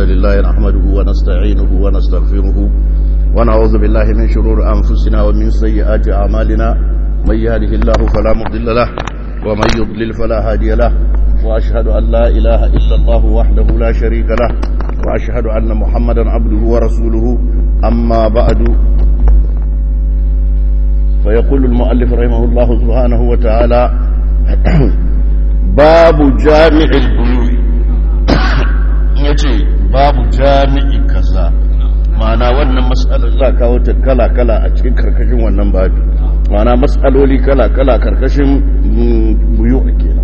لله نحمده ونستعينه ونستغفره ونعوذ بالله من شرور أنفسنا ومن سيئات أعمالنا من يهده الله فلا مضل له ومن يضلل فلا هادي له وأشهد أن لا إله إلا الله وحده لا شريك له وأشهد أن محمدا عبده ورسوله أما بعد فيقول المؤلف رحمه الله سبحانه وتعالى باب جامع البيوع yace babu jami'i kaza ma'ana wannan mas'alar za kawo ta kala-kala a cikin karkashin wannan babu ma'ana mas'aloli kala-kala karkashin buyu a kenan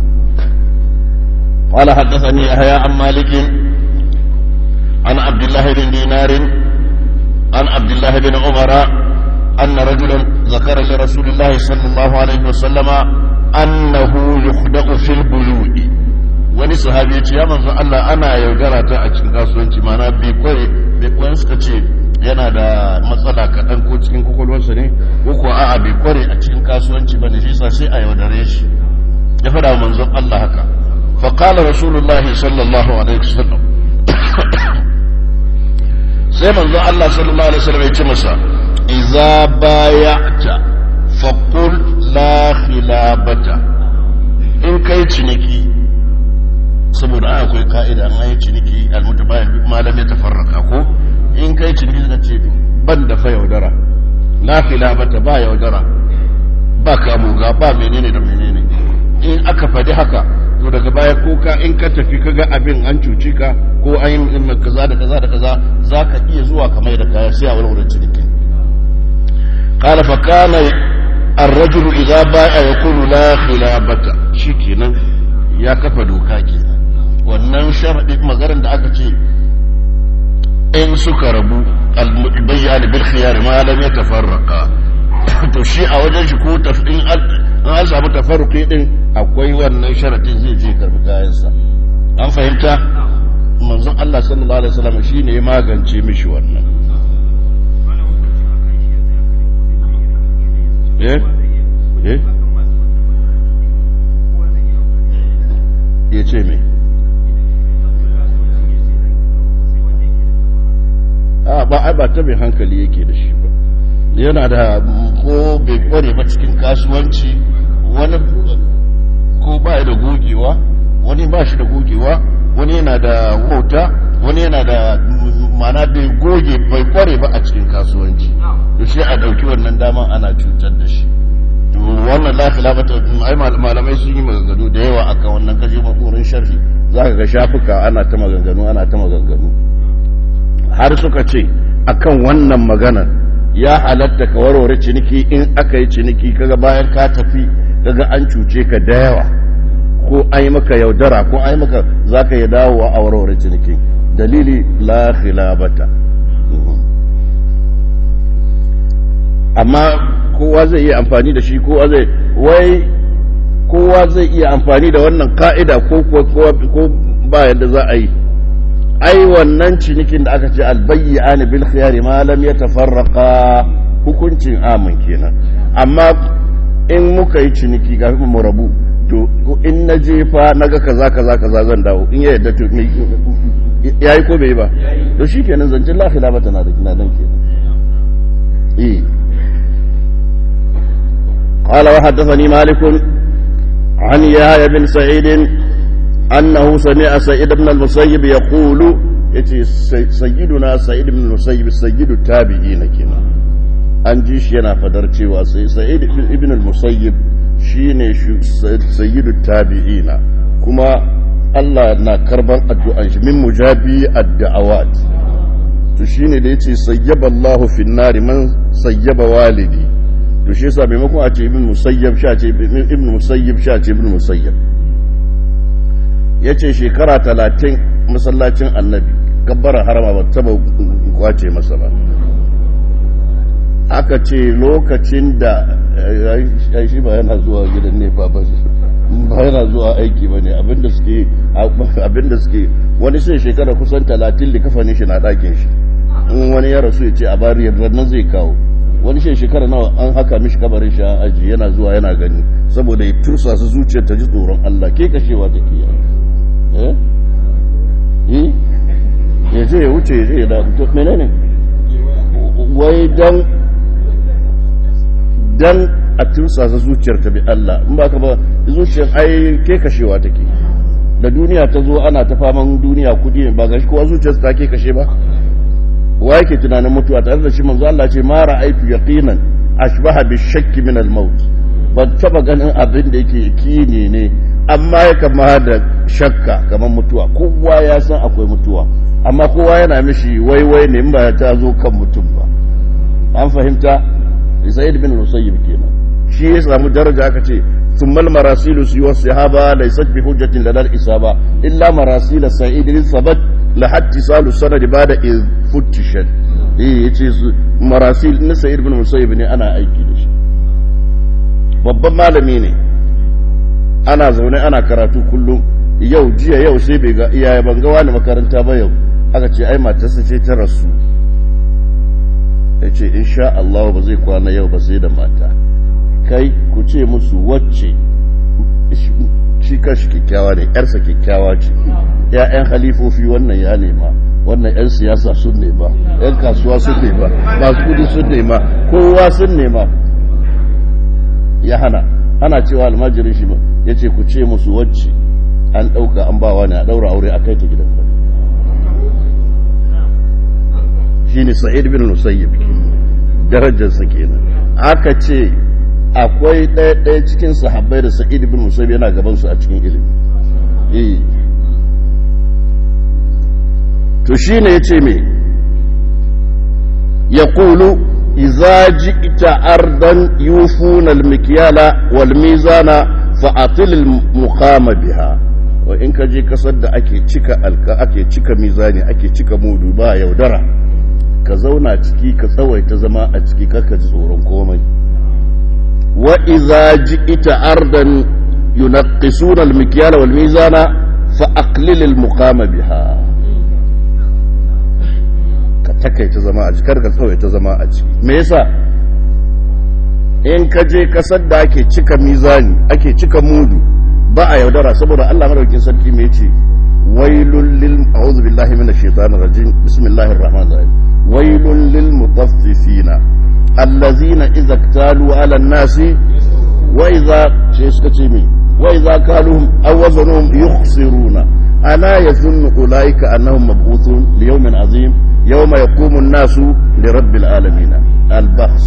قال حدثني يحيى عن مالك عن عبد الله بن دينار عن عبد الله بن عمر أن رجلا ذكر لرسول الله صلى الله عليه وسلم أنه يخدع في البيوع wani sahabi ya ce ya manzo Allah ana yaudara ta a cikin kasuwanci mana bai kware bai kware suka ce yana da matsala kaɗan ko cikin kwakwalwarsa ne ko kuwa a'a bai kware a cikin kasuwanci ba ne shi sa sai a yaudare shi ya faɗa manzon Allah haka fa qala rasulullahi sallallahu alaihi wasallam sai manzon Allah sallallahu alaihi wasallam ya ce masa idza baya'ta faqul la khilabata in kai ciniki saboda an akwai ka'ida an yi ciniki almutabayan malam ya tafarraka ko in kai ciniki zaka ce ban da fa yaudara la khilabata ba yaudara ba kamuga ba menene da menene in aka faɗi haka to daga baya ko ka in ka tafi kaga abin an cuci ka ko an yi kaza da kaza da kaza zaka iya zuwa ka mai da kaya sai a wurin ciniki qala fa kana الرجل إذا باع يقول لا خلابة شكنا ya kafa doka kenan wannan sharadi maganar da aka ce in suka rabu al-bayyana bil khiyar ma lam yatafarraqa to shi a wajen shi ko tafin an samu tafarruqi din akwai wannan sharadin zai je karbi kayan sa an fahimta manzon Allah sallallahu alaihi wasallam shine ya magance mishi wannan eh eh ya ce mai a ba ai ba ta mai hankali yake da shi ba yana da ko bai kware ba cikin kasuwanci wani ko ba da gogewa wani ba shi da gogewa wani yana da wauta wani yana da mana bai goge bai kware ba a cikin kasuwanci to shi a dauki wannan daman ana cutar da shi to wannan la khilafata ai malamai sun yi maganganu da yawa akan wannan kaje makorin sharhi zaka ga shafuka ana ta maganganu ana ta maganganu har suka ce akan wannan magana ya halatta ka warware ciniki in aka yi ciniki kaga bayan ka tafi kaga an cuce ka da yawa ko an yi maka yaudara ko an yi maka zaka yi dawowa a warware ciniki dalili la khilafata amma kowa zai iya amfani da shi kowa zai wai kowa zai iya amfani da wannan ka'ida ko ko ba yadda za a yi ai wannan cinikin da aka ce albayyana bil khiyari ma lam yatafarraqa hukuncin amin kenan amma in muka yi ciniki ga mu rabu to in na jefa naga kaza kaza kaza zan dawo in ya yadda to yayi ko bai ba to shikenan zancin la khilafata na da kina nan kenan eh قال وحدثني مالك عن يحيى بن سعيد أنه سمع سعيد بن المسيب يقول سيدنا سعيد بن المسيب سيد التابعين كنا an ji shi yana fadar cewa sai sa'id ibn al-musayyib shine sayyidu tabi'ina kuma Allah na karban addu'an shi min mujabi ad-da'awat to shine da yace sayyaba Allahu fin nari man sayyaba walidi to shi yasa maimakon a ce ibn musayyab sha ce ibn musayyib sha ce ibn musayyab yace shekara talatin masallacin annabi kabbara harama ba taba kwace masa ba aka ce lokacin da shi ba yana zuwa gidan nefa ba ba yana zuwa aiki ba ne abinda suke abinda suke wani sai shekara kusan talatin da kafanin shi na ɗakin shi in wani ya rasu ya ce a bari yadda nan zai kawo wani shi shekara nawa an haka mishi kabarin shi an aji yana zuwa yana gani saboda ya tursa su zuciyar ta ji tsoron Allah ke kashewa take yi eh je ya wuce ya je ya da to menene wai dan dan a tursasa zuciyar ta bi Allah in ba ka ba zuciyar ai ke kashewa take da duniya ta zo ana ta faman duniya kudi ba gashi kowa zuciyar ta ke kashe ba wa yake tunanin mutuwa tare da shi manzo Allah ce ma ra'aytu yaqinan ashbaha bi shakki min al-maut ban taba ganin abin da yake yakini ne amma ya kama da shakka kamar mutuwa kowa ya san akwai mutuwa amma kowa yana mishi waiwai ne in ba ta zo kan mutum ba an fahimta Zaid bin Musayyib kenan shi ya samu daraja aka ce thummal marasilu su wa sahaba laysat bi hujjatin ladal isaba illa marasil sa'id bin sabat la hatta salu sanad bada iz futtishat eh yace su marasil na Sa'id bin Musayyib ne ana aiki da shi babban malami ne ana zaune ana karatu kullum yau jiya yau sai bai ga iyaye ban ga wani makaranta ba yau aka ce ai matarsa ce ta rasu ya ce insha Allah ba zai kwana yau ba sai da mata kai ku ce musu wacce shi kashi kyakkyawa ne yarsa kyakkyawa ce ya'yan halifofi wannan ya nema wannan 'yan siyasa sun nema 'yan kasuwa sun nema masu kudi sun nema kowa sun nema ya hana ana cewa almajirin shi ya ce ku ce musu wacce an ɗauka an bawa ne a ɗaura aure a kai ta gidan kwanu shi ne sa'id bin musayyib darajarsa kenan aka ce akwai ɗaya ɗaya cikin sahabbai da sa'id bin musayyib yana gabansu a cikin ilimi to shi ne ya ce me ya kulu iza ji'ta ardan yufuna almikyala wal mizana fa atil muqama biha wa in ka je kasar da ake cika alka ake cika mizani ake cika mudu ba yaudara ka zauna ciki ka tsawaita zama a ciki kaka ji tsoron komai wa iza ji'ta ardan yunaqqisuna almikyala wal mizana fa aqlil almuqama biha takaita zama a jikar ka tsawaita zama a ciki me yasa in ka je kasar da ake cika mizani ake cika mudu ba a yaudara saboda Allah madaukakin sarki me yace wailul lil a'udhu billahi minash shaitanir rajim bismillahir rahmanir rahim wailul lil mutaffifina allazina idza iktalu ala an-nasi wa idza ce suka ce me wa idza kaluhum aw wazanuhum yukhsiruna ala yazunnu ulaika annahum mab'uthun li yawmin azim يوم يقوم الناس لرب العالمين البحث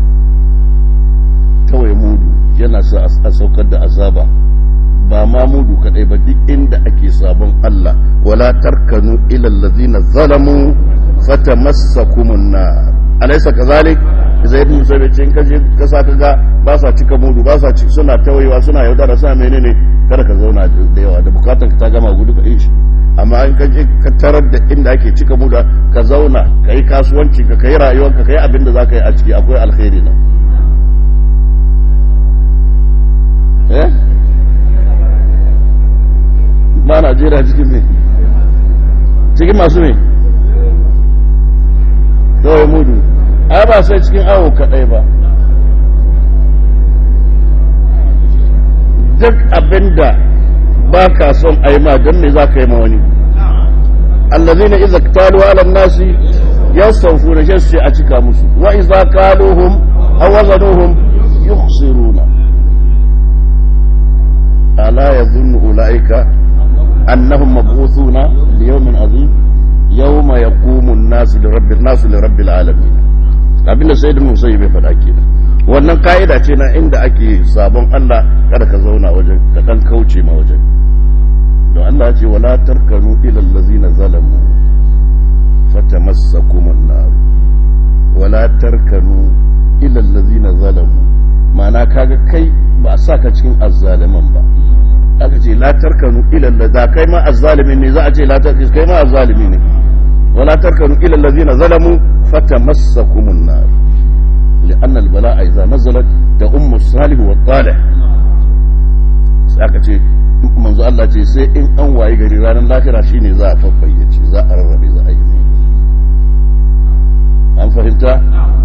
kawai mudu yana sa a saukar da azaba ba ma mudu kadai ba duk inda ake sabon Allah wala tarkanu ila allazina zalamu fatamassakumun nar alaysa kazalik zai mu sai cin kaje ka sa kaga ba sa cika mudu ba sa suna tawayewa suna yaudara suna menene kada ka zauna da yawa da bukatan ka ta gama gudu ka yi amma in ka je ka tarar da inda ake cika muda ka zauna ka yi kasuwanci ka yi rayuwarka ka yi abin da za ka yi a ciki akwai alkhairi nan eh ba najeriya cikin me cikin masu me kawai mudu ai ba sai cikin awo kaɗai ba duk abin da ba ka son a yi ma don me za ka yi ma wani allazina iza talu ala nasi yasawfu da shi a cika musu wa iza kaluhum aw wazanuhum yukhsiruna ala yadhunnu ulaika annahum mab'uthuna li yawmin azim yawma yaqumu an-nasu li rabbil nasu li rabbil alamin abinda sayyidul musayyib bai faɗa kenan wannan ka'ida ce na inda ake sabon Allah kada ka zauna wajen ka dan kauce ma wajen don Allah ya ce wala tarkanu ila allazina zalamu fatamassakumun nar wala tarkanu ila allazina zalamu ma'ana kaga kai ba a saka cikin azzaliman ba aka ce la tarkanu ila allazina kai ma azzalimin ne za a ce la tarkanu kai ma azzalimi ne wala tarkanu ila allazina zalamu fatamassakumun nar لأن البلاء إذا نزلت تأم الصالح والطالح aka ce manzo Allah ce sai in an waye gari ranar lahira shine za a fafayyace za a rarrabe za a yi an fahimta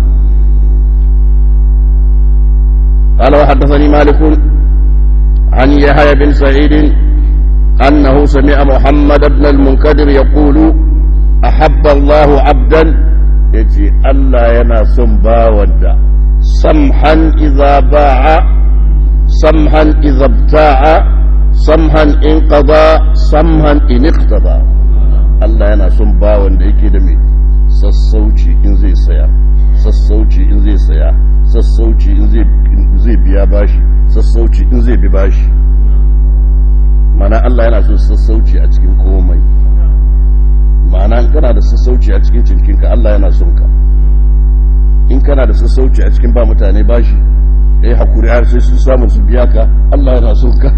قال وحدثني مالك عن يحيى بن سعيد أنه سمع محمد بن المنكدر يقول أحب Allahu abdan yace Allah yana son bawan da samhan idza ba'a samhan idza ibta'a samhan in qada samhan in iqtada Allah yana son bawan da yake da mai sassauci in zai saya sassauci in zai saya sassauci in zai biya bashi sassauci in zai bi bashi mana Allah yana son sassauci a cikin komai ma'ana kana da sassauci a cikin cinkinka Allah yana son ka in kana da sassauci a cikin ba mutane bashi eh hakuri har sai sun samu su biya ka Allah yana son ka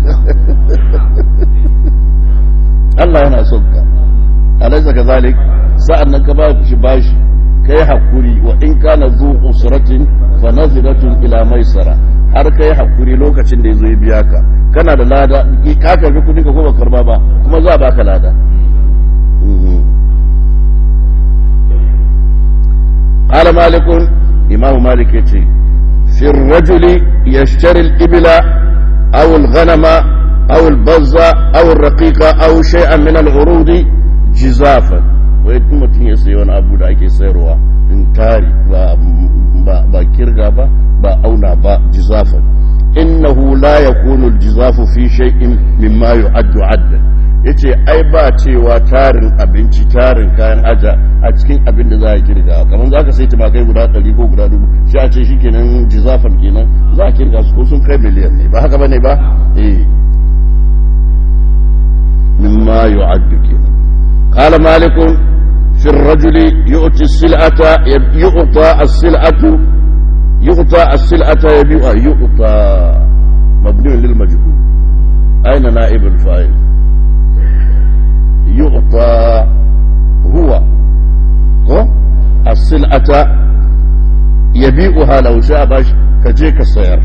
Allah yana son ka alaysa kazalik sa'annan ka ba shi bashi kai hakuri wa in kana zu usratin fa naziratun ila maisara har kai hakuri lokacin da yazo ya biya ka kana da lada ka karbi kudin ka ko ba karba ba kuma za a baka lada قال مالك إمام مالك يتي في الرجل يشتري الإبل أو الغنم أو البزة أو الرقيقة أو شيئا من العروض جزافا ويتم تنسي وانا أبو دا أكي سيروا انتاري با, با, با كرغا با با أونا با جزافا إنه لا يكون الجزاف في شيء مما يعد عدا yace ai ba cewa tarin abinci tarin kayan aja a cikin abin da za a kirga kamar za ka sai tumakai guda ɗari ko guda dubu shi a ce shi kenan jizafan kenan za a kirga su ko sun kai miliyan ne ba haka ba ne ba eh mimma yu'addu kenan qala malikun fi ar-rajul yu'ti as-sil'ata yu'ta as-sil'atu yu'ta as-sil'ata yabi'a yu'ta mabni lil majhul aina na'ib al-fa'il يعطى هو هو السلعة يبيعها لو شاء باش كجيك السير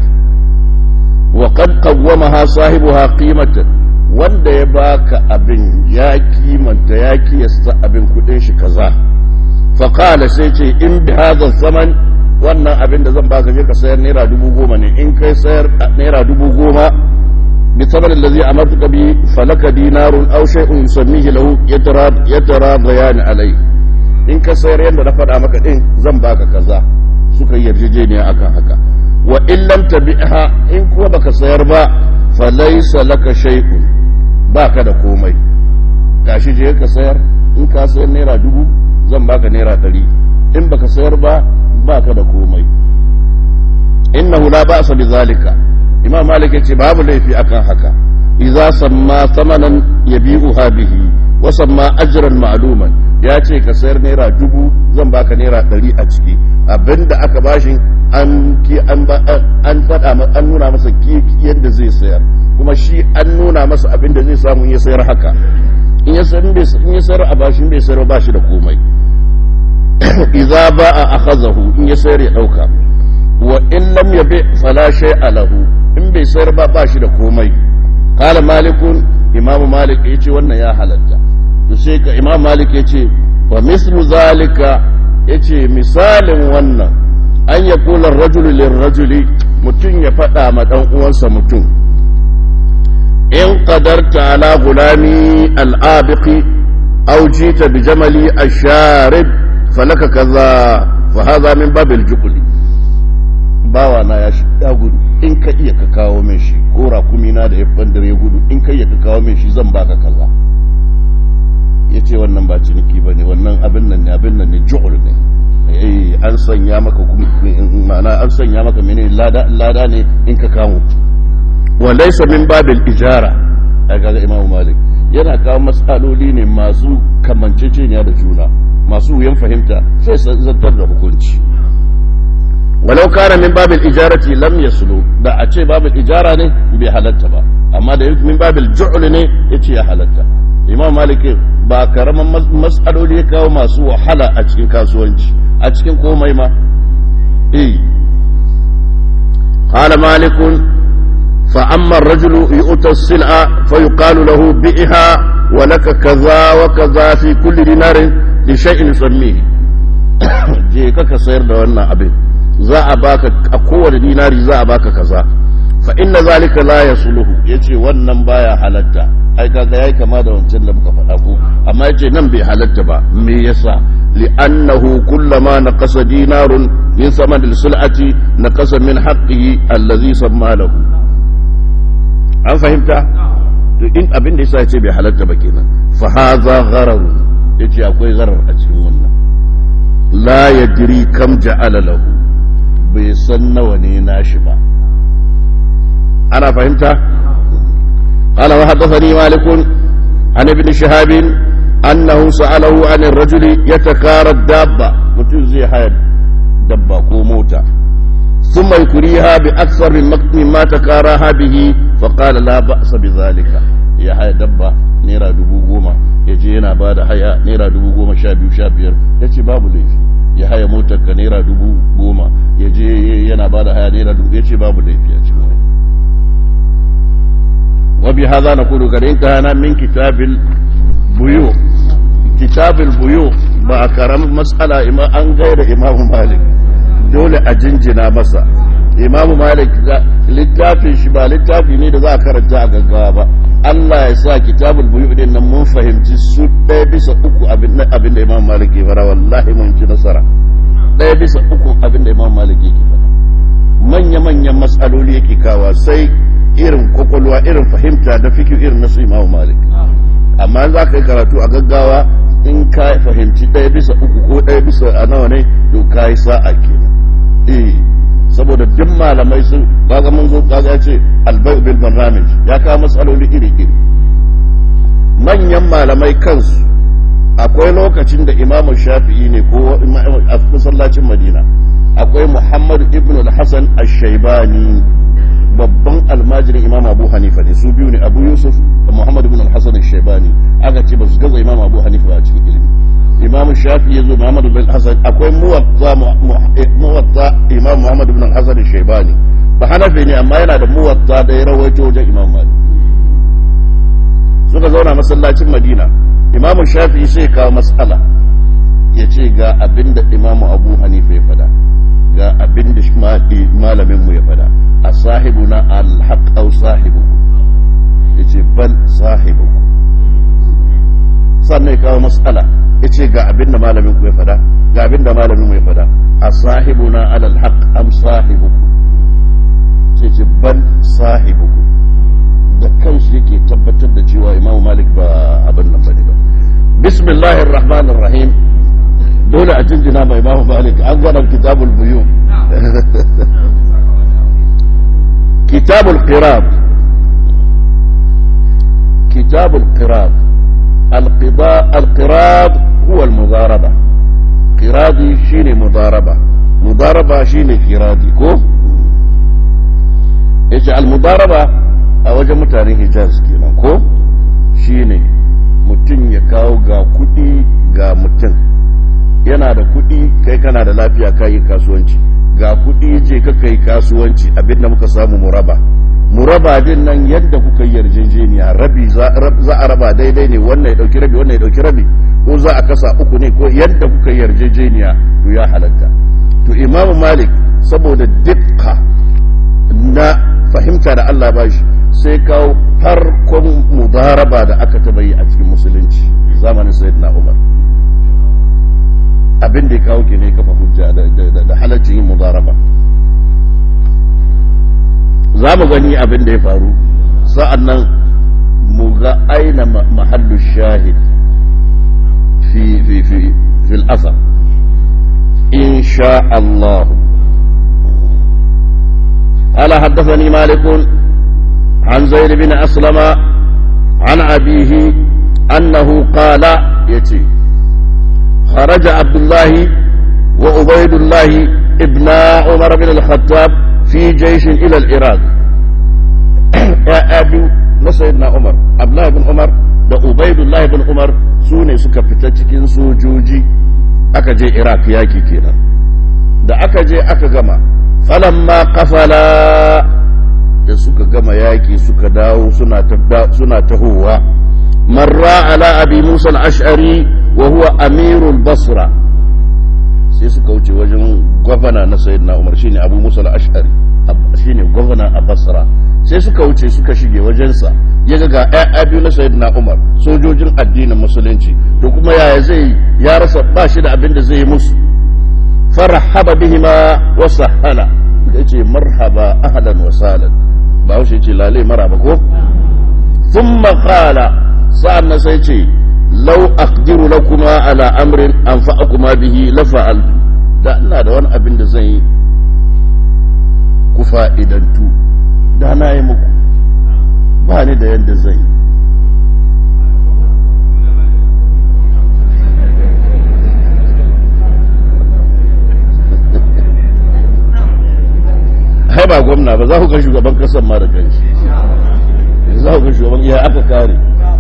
وقد قومها صاحبها قيمة wanda ya baka abin ya kimanta ya kiyasta abin kudin shi kaza faƙala sai ce in bi hadha zaman wannan abin da zan baka je ka sayar naira dubu goma ne in kai sayar naira dubu goma بثمن الذي أمرتك به فلك دينار أو شيء يسميه له يتراضيان عليه in ka sayar yadda na faɗa maka ɗin zan baka kaza suka yarjejeniya akan haka wa in lam tabi'ha in kuma baka sayar ba fa laysa laka shay'un baka da komai gashi je ka sayar in ka sayar naira dubu zan baka naira ɗari in baka sayar ba baka da komai innahu la ba'sa bi zalika imam malik yace babu laifi akan haka idza samma thamanan yabi'uha bihi wa samma ajran ma'luman ya ce ka sayar naira dubu zan baka naira ɗari a ciki abinda aka bashi an ki an an faɗa an nuna masa yadda zai sayar kuma shi an nuna masa abinda zai samu ya sayar haka in ya sayar in ya sayar a bashin bai sayar ba shi da komai idza ba'a akhazahu in ya sayar ya dauka wa in lam yabi fala shay'a lahu in bai sayar ba ba shi da komai kala malikun imam malik ya ce wannan ya halatta to sai ka imam malik ya ce wa mislu zalika ya ce misalin wannan an ya kula rajulu lirrajuli mutum ya faɗa ma ɗan uwansa mutum in qadarta ala gulami al'abiqi aw jita bi jamali asharib falaka kaza fa hadha min babil juqli bawa na ya ya gudu in ka iya ka kawo min shi ko rakumi na da ya bandare ya gudu in ka iya ka kawo min shi zan baka kaza ya ce wannan ba ciniki ba ne wannan abin nan ne abin nan ne ju'ul ne eh an sanya maka ma'ana an sanya maka mene lada lada ne in ka kawo wa laysa min babil ijara ga imam malik yana kawo matsaloli ne masu kamanceceniya da juna masu wuyan fahimta sai zantar da hukunci walau kana min babil ijarati lam yaslu da a ce babil ijara ne bai halatta ba amma da min babil ju'l ne yace ya halatta imam malik ba karaman mas'aloli ya kawo masu wahala a cikin kasuwanci a cikin komai ma eh qala malik fa amma ar-rajulu yu'ta as-sil'a fa yuqalu lahu bi'ha wa laka kaza wa kaza fi kulli dinarin li shay'in yusammihi je ka sayar da wannan abin za a baka a kowane dinari za a baka kaza fa inna zalika la yasluhu yace wannan baya halatta ai kaga yayi kama da wancan da muka faɗa ko amma yace nan bai halatta ba me yasa li'annahu kullama naqasa dinarun min saman al-sul'ati naqasa min haqqihi allazi samma lahu an fahimta to in abin da yasa yace bai halatta ba kenan fa hadha gharar yace akwai gharar a cikin wannan la yadri kam ja'ala lahu bai san nawa ne nashi ba ana fahimta قال وحدثني مالك عن ابن شهاب أنه سأله عن الرجل يتكارى الدابة متوزي حياة دبة كوموتا ثم يكريها بأكثر من ما تكاراها به فقال لا بأس بذلك يا حياة دبة نيرا دبو goma ya je yana ba da haya naira dubu goma sha biyu sha biyar ya ce babu laifi ya haya motar ka naira dubu goma ya je yana ba da haya naira dubu ya ce babu laifi a cikin wani وبهذا نقول قد انتهينا من كتاب البيوع كتاب البيوع ba karam mas'ala an gaira imamu malik dole a jinjina masa imamu malik littafin shi ba littafi ne da za a karanta a gaggawa ba Allah ya sa kitabul buyu din nan mun fahimci su ɗaya bisa uku abin da imamu malik ke fara wallahi mun ci nasara ɗaya bisa uku abin da imamu malik ke fara manya-manyan mas'aloli yake kawa sai irin kwakwalwa irin fahimta da fikir irin na su imamu malik amma za ka yi karatu a gaggawa in ka fahimci ɗaya bisa uku ko ɗaya bisa a nawa ne to ka yi sa'a kenan eh saboda duk malamai sun kaga mun zo kaga ya ce albai bil barnamij ya kawo matsaloli iri iri manyan malamai kansu akwai lokacin da imamu shafi'i ne ko a masallacin madina akwai muhammad ibn al-hasan ash-shaybani babban almajirin imam abu hanifa ne su biyu ne abu yusuf da muhammad ibn al-hasan al-shaybani aka ce ba su gaza imam abu hanifa ba a cikin ilimi imam shafi ya zo muhammad ibn al-hasan akwai muwatta muwatta imam muhammad ibn al-hasan al-shaybani ba hanafi ne amma yana da muwatta da ya rawaito wajen imam malik suka zauna masallacin madina imam shafi sai kawo mas'ala ya ce ga abinda imam abu hanifa ya fada ga abinda malamin mu ya fada a sahibuna alhaq aw sahibuku yace bal sahibuku sannan ya kawo mas'ala yace ga abin da malamin ku ya fada ga abin da malamin mu ya fada a sahibuna alal haq am sahibuku sai ce bal sahibuku da kanshi yake tabbatar da cewa imamu malik ba abin nan bane ba bismillahir rahmanir rahim dole a jinjina mai imamu malik an gana kitabul buyu كتاب القراب كتاب القراب القضاء القراب هو المضاربة قرادي شيني مضاربة مضاربة شيني قرادي كو ايش المضاربة اوجه متاني حجاز كينا كو شيني mutum ya kawo ga kuɗi ga mutum yana da kuɗi kai kana da lafiya kayi kasuwanci ga kuɗi je ka kai kasuwanci abin da muka samu muraba muraba din nan yadda kuka yarjejeniya rabi za a raba daidai ne wannan ya dauki rabi wannan ya dauki rabi ko za a kasa uku ne ko yadda kuka yarjejeniya to ya halatta to imam malik saboda dukka na fahimta da Allah ba shi sai kawo farkon mudaraba da aka taba yi a cikin musulunci zamanin sayyidina umar abin da ya kawo ke ne kafa hujja da halaccin yin mudaraba za mu gani abin da ya faru sa'an nan mu ga aina mahallu shahid fi fi fi fil asar insha Allah قال حدثني مالك عن زيد بن أسلم عن أبيه أنه قال يتي خرج عبد الله وعبيد الله ابن عمر بن الخطاب في جيش إلى العراق يا أبي سيدنا عمر عبد الله بن عمر da Ubaidullahi bin Umar su ne suka fita cikin sojoji aka je Iraq yaki kenan da aka je aka gama falamma kafala da suka gama yaki suka dawo suna tahowa marra ala abi Musa al-Ash'ari wa huwa amirul basra sai suka wuce wajen gwamna na sayyidina umar shine abu musa al-ash'ari shine gwamna a basra sai suka wuce suka shige wajensa ya ga ƴaƴa biyu na sayyidina Umar sojojin addinin musulunci to kuma yaya zai ya rasa ba shi da abin da zai yi musu farhaba bihima wa sahala yace marhaba ahlan wa sahlan ba shi yace lale maraba ko thumma qala sa'an sai ce law aqdiru lakuma ala amrin anfa'akuma bihi la fa'altu da ina da wani abin da zan yi ku fa'idantu da na yi muku ba ni da yadda zai hai ba gwamna ba za ku ga shugaban kasar ma da kanshi za ku ga shugaban iya aka kare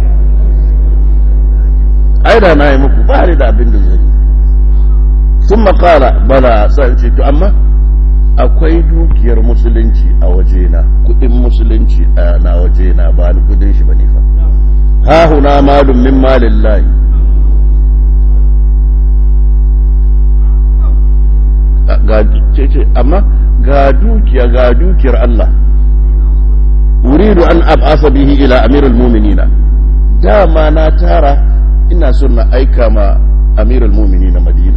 ai da na yi muku ba ni da abin da zai sun makala bala sa ce to amma akwai dukiyar musulunci a wajena kudin musulunci a na wajena ba ni kudin shi bane fa ha huna malum min malillahi ga ce amma ga dukiya ga dukiyar Allah uridu an ab'asa bihi ila amirul mu'minina dama na tara ina son na aika ma amirul mu'minina madina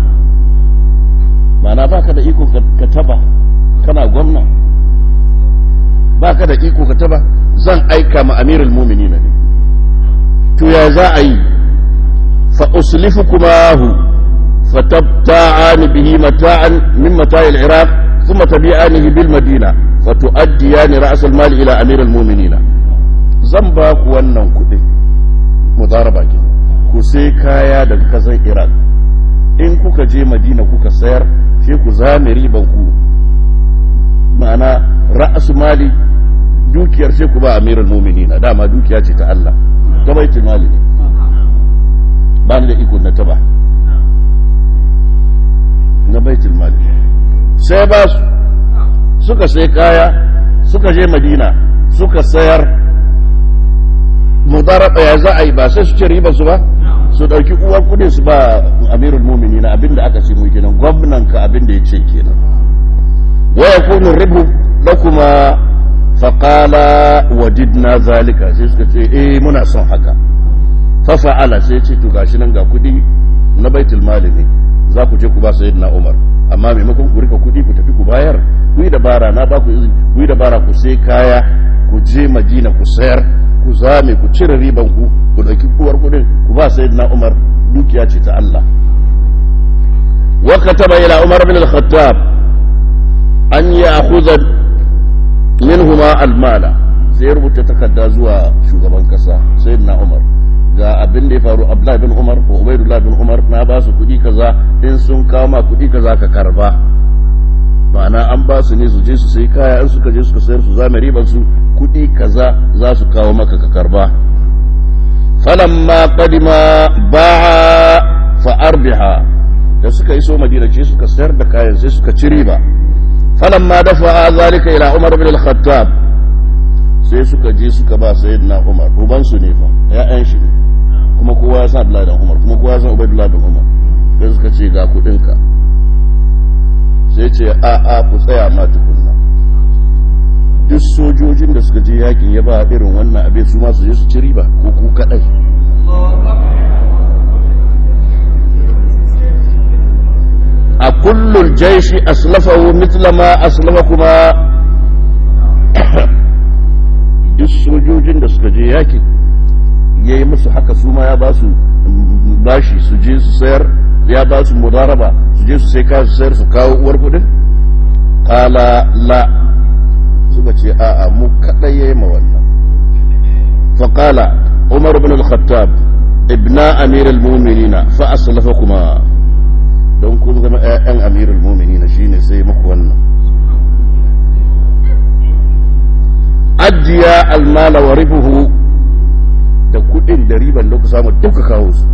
ma'ana baka da iko ka taba kana gwamna baka da iko ka taba zan aika ma amirul mu'minin ne to ya za a yi fa uslifukumahu fatabta'an bihi mata'an min mata'il iraq thumma tabi'anihi bil madina fatu'addiyan ra's al mal ila amirul mu'minin zan ba ku wannan kudin mudaraba ki ku sai kaya daga kasan iraq in kuka je madina kuka sayar sai ku zame riban ku ma'ana ra'asu mali dukiyar sai ku ba amirul mu'minin dama dukiya ce ta Allah ta baitul mali ne ba ni da iko na taba na baitul mali sai ba su suka sai kaya suka je madina suka sayar mudaraba ya za a yi ba sai su ci riba su ba su dauki uwar kudin su ba amirul mu'minin abinda aka ce mu kenan gwamnan ka abinda ya ce kenan wa yakunu ribu lakuma faqala wajidna zalika sai suka ce eh muna son haka fa fa'ala sai ce to gashi nan ga kudi na baitul mali ne za ku je ku ba sayyidina umar amma maimakon ku rika kudi ku tafi ku bayar ku yi dabara na ba ku izini ku yi dabara ku sai kaya ku je madina ku sayar ku zame ku cire riban ku ku dauki kuwar kudin ku ba sayyidina Umar dukiya ce ta Allah wa kataba ila Umar bin al-Khattab an ya'khudha minhuma al-mala sai rubuta takarda zuwa shugaban kasa sayyidina Umar ga abin da ya faru Abdullah bin Umar ko Ubaydullah bin Umar na ba su kudi kaza in sun kawo ma kudi kaza ka karba ma'ana an ba su ne su je su sai kaya in suka je suka sayar su zame riban su kudi kaza za su kawo maka ka karba falamma qadima ba'a fa arbiha da suka iso madina ce suka sayar da kayan sai suka ci riba falamma dafa zalika ila umar bin al-khattab sai suka je suka ba sayyidina umar uban su ne fa ya'yan shi ne kuma kowa ya san abdullahi dan umar kuma kowa ya san ubaydullah bin umar sai suka ce ga kudin ka sai ce a a ku tsaya ma tukunna duk sojojin da suka je yakin ya ba irin wannan abin su ma su je su ci riba ko ku kadai a kullul jaishi aslafahu mithla ma aslafa kuma duk sojojin da suka je yakin ya yi musu haka su ma ya ba su bashi su je su sayar ya ba su mudaraba su je su sai kasu sayar su kawo uwar kudin kala la suka ce a'a mu kadai yayi ma wannan fa qala umar ibn al-khattab ibna amir al-mu'minin fa aslafakuma don kun zama ƴaƴan amir al-mu'minin shine sai muku wannan ajiya al-mala wa ribuhu da kudin da riban da ku samu duka kawo su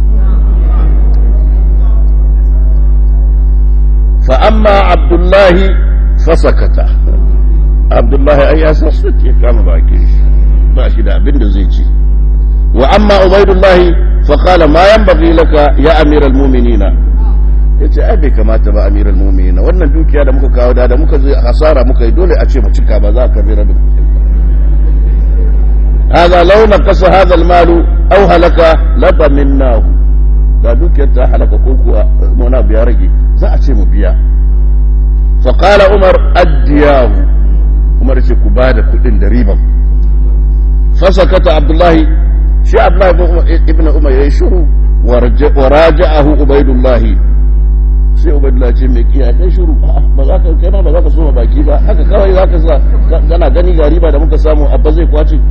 fa amma abdullahi fasakata abdullahi ai ya san su ke kama bakin shi ba shi da abin da zai ci wa amma ubaidullahi fa qala ma yanbaghi laka ya amiral mu'minina yace ai bai kamata ba amiral mu'minina wannan dukiya da muka kawo da da muka zai hasara muka yi dole a ce mu cika ba za ka bira da kuɗin ba هذا لو نقص هذا المال أو هلك لضمناه da dukiyar ta halaka ko kuwa muna biya rage za a ce mu biya faƙala umar addiyahu umar ce ku ba da kuɗin da riban fasakata abdullahi shi abdullahi ibn umar ya yi shuru wa raja'ahu ubaidullahi sai ubaidullahi ce mai kiyaye kai shuru ba za ka kai ma ba za ka soma baki ba haka kawai za ka sa kana gani ga riba da muka samu abba zai kwace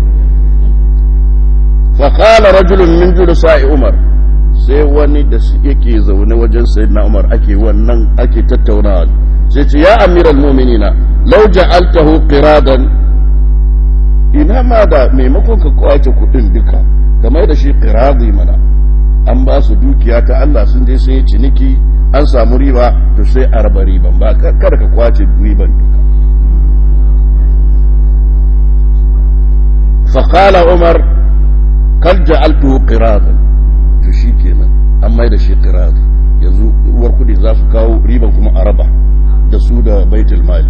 faƙala rajulun min julusa'i umar sai wani da yake zaune wajen sayyidina umar ake wannan ake tattaunawa sai ce ya amiral mu'minina law ja'altahu qiradan ina ma da maimakon ka kwace kudin duka kamar da shi qiradi mana an ba su dukiya ta Allah sun je sun yi ciniki an samu riba to sai a raba riban ba kada ka kwace riban duka فقال عمر قد جعلته قراضا to shi kenan an mai da shi qiradi yanzu uwar kudi za su kawo riban kuma a raba da su da baitul mali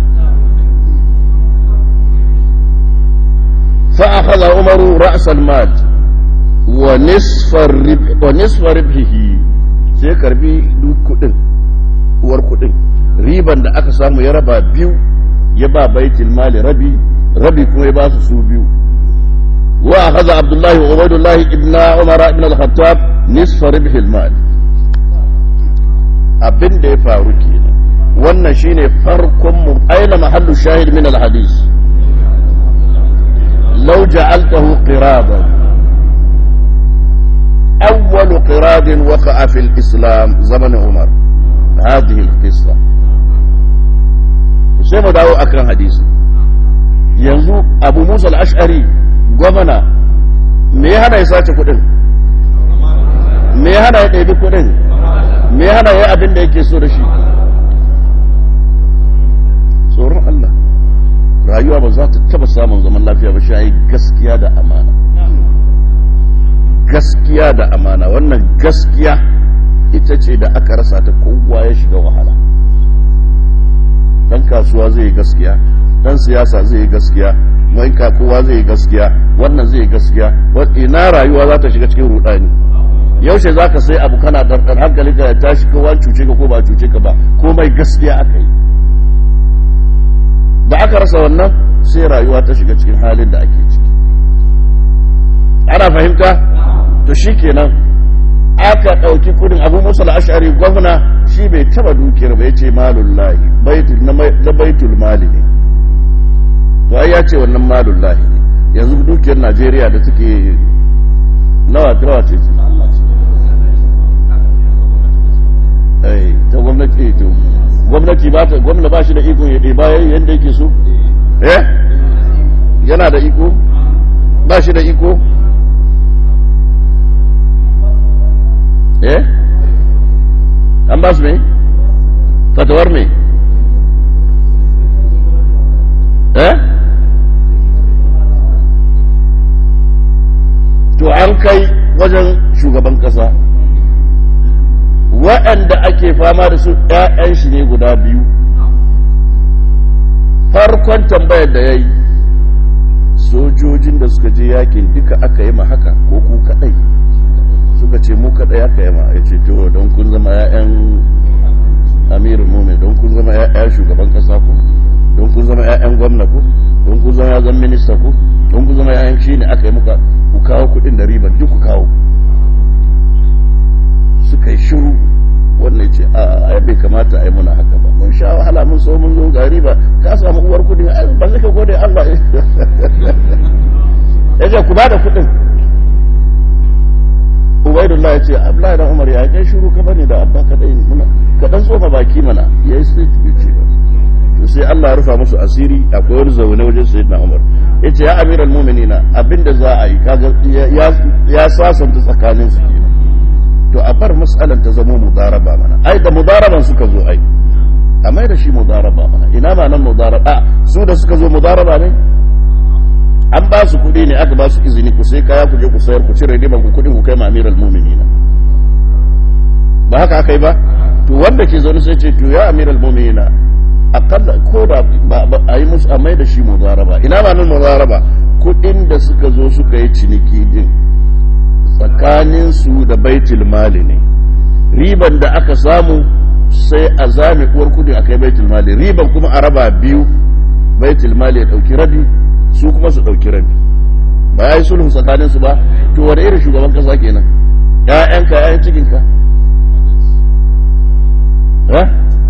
fa akhadha umar ra's al mal wa nisfa rib wa nisfa ribhihi sai karbi duk kudin uwar kudin riban da aka samu ya raba biyu ya ba baitul mali rabi rabi kuma ya ba su su biyu وأخذ عبد الله وعبيد الله ابن عمر بن الخطاب نصف ربح المال abin da ya faru kenan wannan shine farkon mu aina mahallu shahid min alhadis law ja'altahu qiradan awwal qirad waqa'a fi al-islam zaman umar hadhihi al-qissa sai mu dawo akan hadisi yanzu abu musa al-ash'ari gwamna me ya hana ya sace kudin me ya hana ya ɗabi kudin me ya hana ya abin da yake so da shi tsoron Allah rayuwa ba za ta taba samun zaman lafiya ba shi gaskiya da amana gaskiya da amana wannan gaskiya ita ce da aka rasa ta kowa ya shiga wahala dan kasuwa zai yi gaskiya dan siyasa zai yi gaskiya mai ka kowa zai yi gaskiya wannan zai yi gaskiya ina rayuwa za ta shiga cikin rudani yaushe za ka sai abu kana dardar hankali ka tashi kowa cuce ka ko ba cuce ka ba komai gaskiya aka yi da aka rasa wannan sai rayuwa ta shiga cikin halin da ake ciki ana fahimta to shi kenan aka ɗauki kudin abu musa al'ashari gwamna shi bai taba dukiyar ba ya ce malullahi na baitul mali ne to ai ya ce wannan malun lahi ne yanzu dukiyar najeriya da take nawa nawa ce ta gwamnati to gwamnati ba ta gwamna ba shi da iko ya ɗeba yadda yake so eh yana da iko ba shi da iko eh an ba su ne fatawar ne eh to an kai wajen shugaban kasa waɗanda ake fama da su ‘ya'yan shi ne guda biyu farkon tambayar da ya yi sojojin da suka je yakin duka aka yi ma haka ko ku kaɗai suka ce mu kaɗai aka yi ma ya ce to don kun zama ‘ya'yan amirin mumin don kun zama ‘ya'yan shugaban kasa ku don kun zama ‘ya'yan gwamna ku don kun zama ‘ya'yan minista ku don kun zama ‘ya'yan shi ne aka yi muka ku kawo kuɗin da riban duk ku kawo suka yi shiru wannan ce a ai bai kamata a yi muna haka ba mun sha wahala mun so mun zo gari ba ka samu uwar kuɗin ba sai ka gode Allah ya ce ku ba da kuɗin Ubaidullah ya ce Abdullahi dan Umar ya kai shiru ka bane da abba ka dai muna ka dan tsoma baki mana yayi sai ce ba to sai Allah ya rufa musu asiri akwai wani zaune wajen sayyidina Umar yace ya amiral mu'minina abinda za a yi kaga ya ya sasanta tsakanin su kenan to a bar mas'alan ta zama mudaraba mana ai da mudaraban suka zo ai a mai da shi mudaraba mana ina ma nan mudaraba su da suka zo mudaraba ne an ba su kuɗi ne aka ba su izini ku sai kaya ku je ku sayar ku cire riban ku kuɗin ku kai ma amiral mu'minina ba haka aka yi ba to wanda ke zaune sai ce to ya amiral mu'minina akalla ko da a yi musu a mai da shi muzaraba ina ba nan muzaraba kudin da suka zo suka yi ciniki din tsakanin su da baitul mali ne riban da aka samu sai a zame uwar kudin a kai baitul mali riban kuma a raba biyu baitul mali ya dauki rabi su kuma su dauki rabi ba ya yi sulhu tsakanin su ba to wani irin shugaban kasa kenan ƴaƴanka ƴaƴan cikinka eh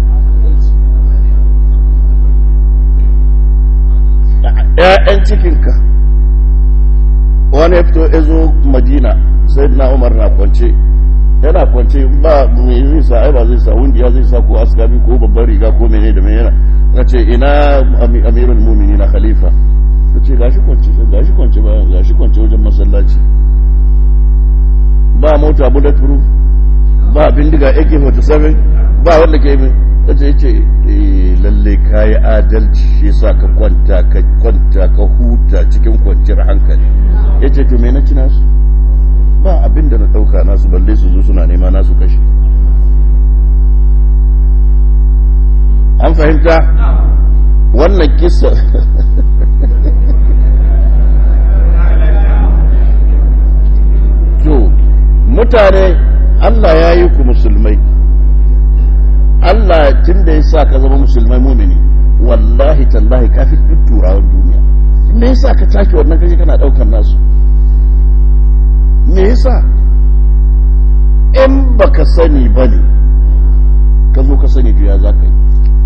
‘ya'yan cikinka wani ya fito ya zo madina sai na umar na kwance yana kwance ba mai zai sa ai ba zai sa wundiya zai sa ko askabi ko babban riga ko mene da mene na ce ina amirul mumini na khalifa ta ce gashi kwance gashi kwance ba gashi kwance wajen masallaci ba mota bulletproof ba bindiga ak-47 ba wanda ke yi ta ce ce lalle ka yi adalci shi sa ka kwanta ka kwanta ka huta cikin kwanciyar hankali ya ce to me na ci nasu ba abin da na ɗauka nasu balle su zo suna nema nasu kashe an fahimta wannan kisa to mutane allah ya yi ku musulmai Allah tun da ya sa ka zama musulmai mumini wallahi tallahi ka fi duk turawan duniya me yasa ka take wannan kaje kana daukar nasu me yasa in baka sani bane ka zo ka sani ya za ka yi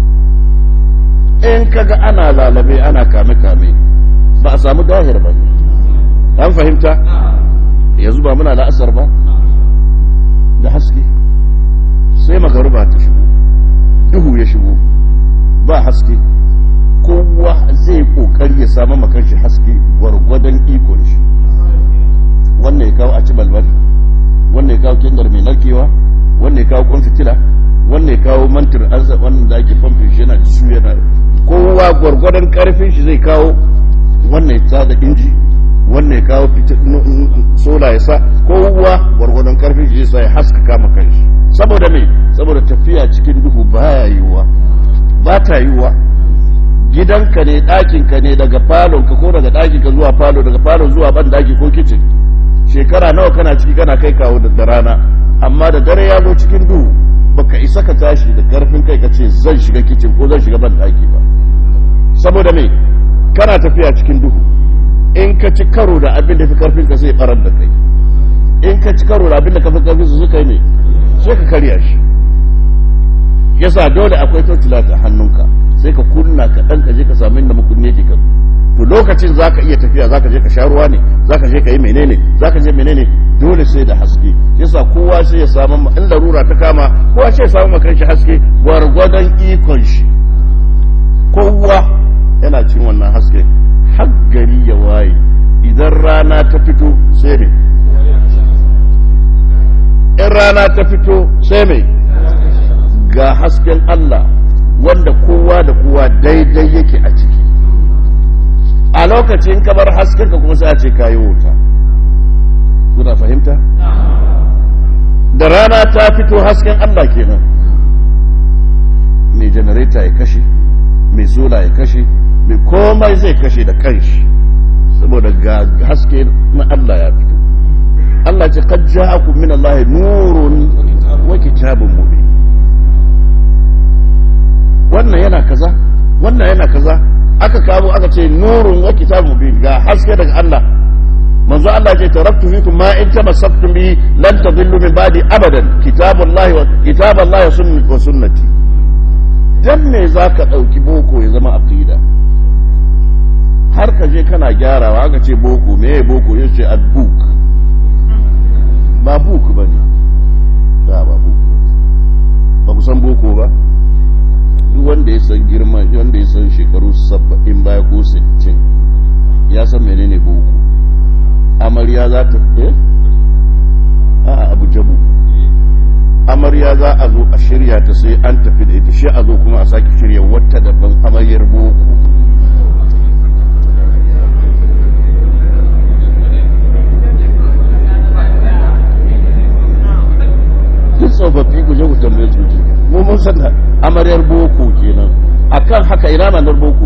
in kaga ana lalabe ana kame kame ba a samu dahir ba an fahimta yanzu ba muna la'asar ba da haske sai magaruba ta shigo duhu ya shigo ba haske kowa zai kokari ya samu makanshi haske gwargwadon ikon shi wannan ya kawo a ci balbal wannan ya kawo kindar mai narkewa wannan ya kawo kwan fitila wannan ya kawo mantir arza wannan da ake famfin shi yana su yana kowa gwargwadon karfin shi zai kawo wannan ya tada inji wannan ya kawo sola ya sa kowa gwargwadon karfin shi zai sa ya haskaka makanshi saboda me saboda tafiya cikin duhu baya yiwuwa ba ta yiwuwa gidanka ne ɗakinka ne daga falonka ko daga ɗakinka zuwa falo daga falo zuwa ban daki ko kicin shekara nawa kana ciki kana kai kawo da rana amma da dare ya zo cikin duhu baka isa ka tashi da karfin kai ka ce zan shiga kicin ko zan shiga ban daki ba saboda me kana tafiya cikin duhu in ka ci karo da abin da fi karfin ka zai barar da kai in ka ci karo da abin da ka fi karfin su suka yi ne sai ka karya shi yasa dole akwai tortila a hannunka sai ka kunna ka dan ka je ka samu inda makunne ke ka to lokacin zaka iya tafiya zaka je ka sha ruwa ne zaka je ka yi menene zaka je menene dole sai da haske yasa kowa sai ya samu in larura ta kama kowa sai ya samu makan shi haske gwargwadon ikon shi kowa yana cin wannan haske har gari ya waye idan rana ta fito sai ne in rana ta fito sai mai ga hasken Allah wanda kowa da kowa daidai yake a ciki a lokacin ka bar hasken ka kuma sai a ce kayi wuta kuna fahimta da rana ta fito hasken Allah kenan mai janareta ya kashe mai sola ya kashe mai komai zai kashe da kanshi saboda ga haske na Allah ya fito Allah ce qad ja'akum min Allah nurun wa kitabun mubin wannan yana kaza wannan yana kaza aka kawo aka ce nurun wa kitabun mubin ga haske daga Allah manzo Allah ce taraktu fikum ma in tamassaktum bi lan tadillu min ba'di abadan kitabullahi wa kitaballahi wa sunnati dan me zaka dauki boko ya zama aqida har ka je kana gyarawa aka ce boko me boko yace ad-book ba buku ba ne ba ba buku ba ku san boko ba duk wanda ya san girma wanda ya san shekaru saba'in baya ko sittin ya san menene boko amarya za ta eh a abu jabu amarya za a zo a shirya ta sai an tafi da ita shi a zo kuma a sake shirya wata daban amaryar boko duk tsofaffi ku je ku tambaye su ji mu mun san amaryar boko kenan akan haka ina manar boko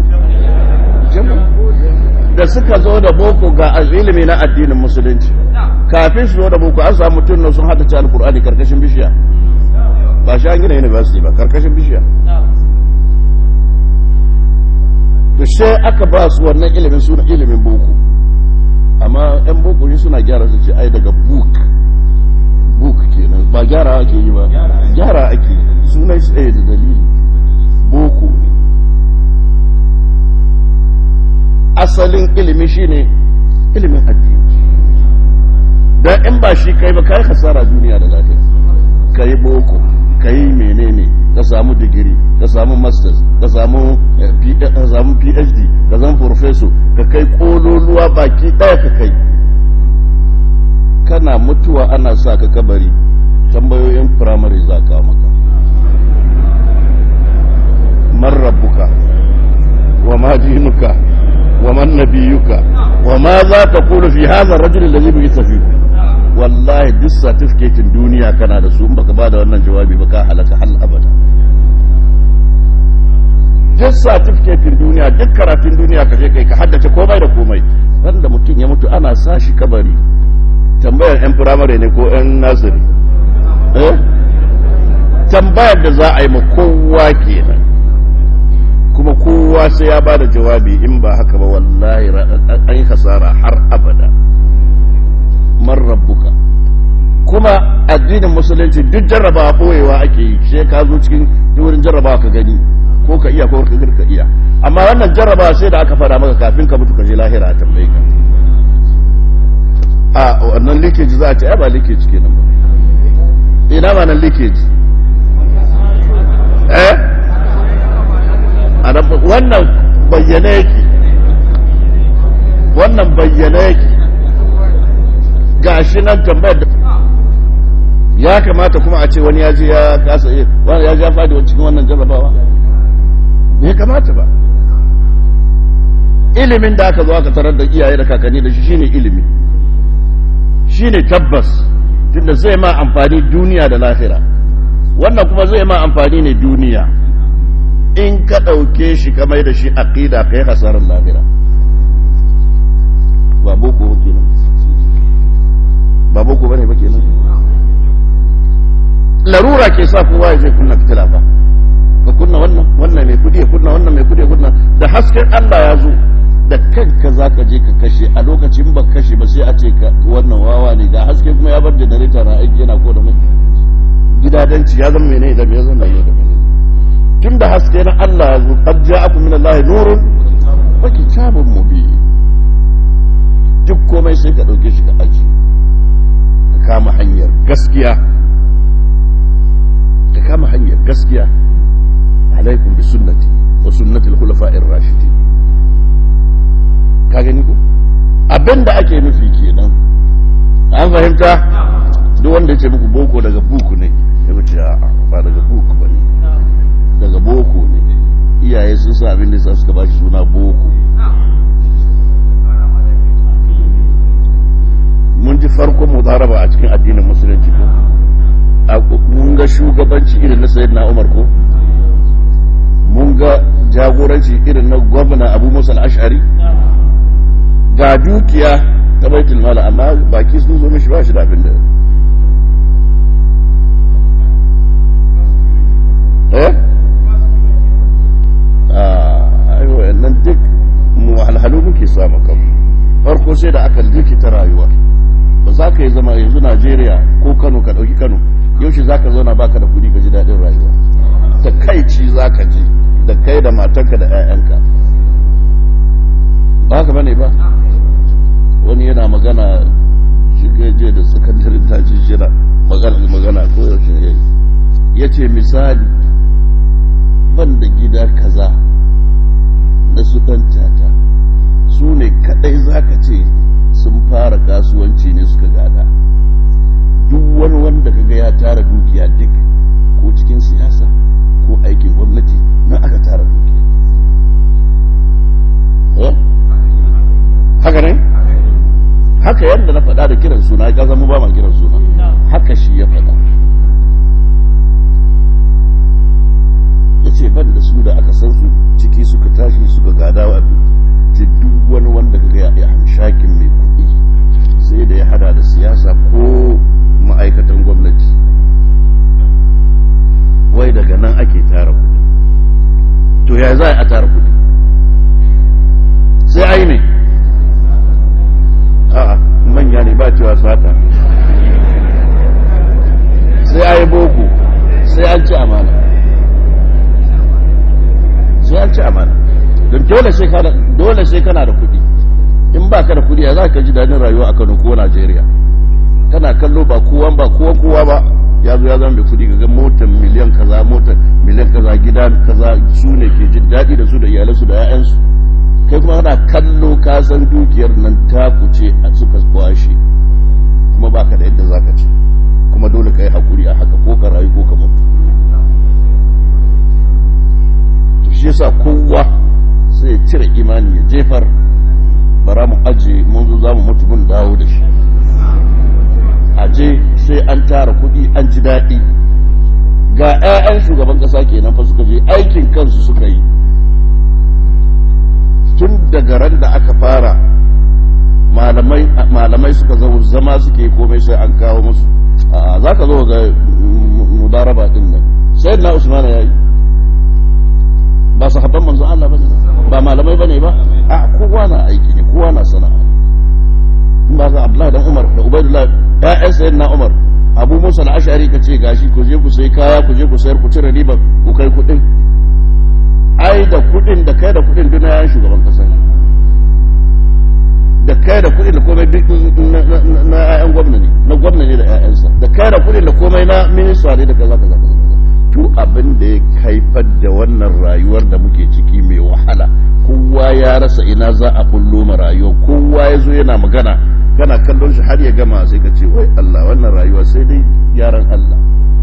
da suka zo da boko ga ilimi na addinin musulunci kafin su zo da boko an samu mutum sun hada ci alkur'ani karkashin bishiya ba shi an gina university ba karkashin bishiya to sai aka ba su wannan ilimin suna ilimin boko amma yan boko shi suna gyara su ce ai daga book book kenan ba gyara ake yi ba gyara ake sunan shi ɗaya da dalili boko ne asalin ilimi shine ilimin addini dan in ba shi kai ba kai hasara duniya da lafiya kai boko kai menene ka samu digiri ka samu masters ka samu ka samu phd ka zama professor ka kai kololuwa baki daya ka kai kana mutuwa ana sa ka kabari tambayoyin primary za ka maka man rabbuka wa ma dinuka wa man nabiyuka wa ma za ta kulu fi hadha ar-rajul alladhi bi'itha fikum wallahi duk certificate duniya kana da su in baka bada wannan jawabi ba ka halaka hal abada duk certificate duniya duk karatun duniya ka je kai ka haddace komai da komai wanda mutum ya mutu ana sashi kabari tambayar yan firamare ne ko yan nazari eh tambayar da za a yi ma kowa kenan kuma kowa sai ya bada jawabi in ba haka ba wallahi an yi hasara har abada man rabbuka kuma addinin musulunci duk jarrabawa boyewa ake yi sai ka zo cikin wurin jarrabawa ka gani ko ka iya ko ka ka iya amma wannan jarrabawa sai da aka fara maka kafin ka mutu ka je lahira a tambaye ka a wannan leakage za a ce ai ba leakage kenan ba ina ma nan leakage eh wannan bayyana yake wannan bayyana yake gashi nan tambayar da ya kamata kuma a ce wani ya je ya kasa wani ya je ya fadi cikin wannan jarrabawa bai kamata ba ilimin da aka zo aka tarar da iyaye da kakanni da shi shine ilimi shine tabbas tunda zai ma amfani duniya da lahira wannan kuma zai ma amfani ne duniya in ka ɗauke shi ka mai da shi aqida kai hasarar lahira ba boko ba kenan ba boko bane ba kenan larura ke sa kowa ya je kunna fitila ba ka kunna wannan wannan mai kudi ya kunna wannan mai kudi ya kunna da hasken Allah ya zo da kanka za ka je ka kashe a lokacin ba kashe ba sai a ce ka wannan wawa ne ga haske kuma ya bar generator na aiki yana ko da mai gidadanci ya zama menene da me ya zama ne da menene tun da haske na Allah ya zo qad ja'akum min Allah nurun wa kitabun mubin duk komai sai ka dauke shi ka aji ka kama hanyar gaskiya ka kama hanyar gaskiya alaikum bi sunnati wa sunnati al-khulafa'ir rashidin ka gani ko abinda ake nufi kenan an fahimta duk wanda ya ce muku boko daga buku ne ya wuce ba daga buku ba ne daga boko ne iyaye sun sa abin da sa suka ba shi suna boko mun ji farkon mudaraba a cikin addinin musulunci ko mun ga shugabanci irin na sayyidina umar ko mun ga jagoranci irin na gwamna abu musa al-ash'ari ga dukiya ta baitul mala amma baki sun zo mishi ba shi da abin da eh ai wannan duk mu halhalu muke samu kan farko sai da aka likita rayuwa ba za ka yi zama yanzu Najeriya ko Kano ka dauki Kano yaushe za ka zauna baka da kudi ka ji daɗin rayuwa ta kai ci za ka ji da kai da matanka da 'ya'yanka ba ka bane ba wani yana magana shigaje da sakandarin taji shira magana magana ko yaushe ya yi ya ce misali ban da gida kaza na su ɗan tata su ne kaɗai za ka ce sun fara kasuwanci ne suka gada duk wani wanda kaga ya tara dukiya duk ko cikin siyasa ko aikin gwamnati na aka tara dukiya haka ne haka yadda na faɗa da kiran suna ya zama ba ma kiran suna haka shi ya faɗa ya ce ban da su da aka san su ciki suka tashi suka gada wa ce duk wani wanda kaga ya hamshakin mai kuɗi sai da ya hada da siyasa ko ma'aikatan gwamnati wai daga nan ake tara kuɗi to ya za a tara kuɗi sai ai ne a'a manya ne ba cewa sata sai ai boko sai an ci amana sai an ci amana don dole sai kana dole sai kana da kuɗi in ba ka da kuɗi ya za ka ji daɗin rayuwa a Kano ko Najeriya kana kallo ba kowa ba kowa kowa ba ya zo ya zama mai kuɗi ga motar miliyan kaza motar miliyan kaza gida kaza su ne ke jin daɗi da su da iyalansu da 'ya'yansu kai kuma kana kallo ka san dukiyar nan ta kuce a suka kwashe kuma baka da yadda zaka ce kuma dole ka yi hakuri a haka ko ka rayu ko ka mutu to shi yasa kowa sai ya cire imani ya jefar bara mu aje mun zo za mu mutu mun dawo da shi aje sai an tara kuɗi an ji daɗi ga 'ya'yan shugaban ƙasa kenan fa suka je aikin kansu suka yi tun daga ran da aka fara malamai suka zo zama suke komai sai an kawo musu za ka zo ga mudaraba din nan sai na usmana ya yi ba su haɓar manzo Allah ba ba malamai ba ne ba a kowa na aiki ne kowa na sana'a in ba za Abdullahi dan Umar da Ubaidullah ya'yan sayyid na Umar Abu Musa al-Ash'ari ka ce gashi ku je ku sai kaya ku je ku sayar ku cire riba ku kai kuɗin ai da kudin da kai da kudin duk na shugaban kasa da kai da kudin da komai duk na ƴaƴan gwamna ne na gwamna ne da ƴaƴansa da kai da kudin da komai na minista ne da kaza kaza kaza to abin da ya haifar da wannan rayuwar da muke ciki mai wahala kowa ya rasa ina za a kullo ma rayuwa kowa ya zo yana magana kana kallon shi har ya gama sai ka ce wai Allah wannan rayuwa sai dai gyaran Allah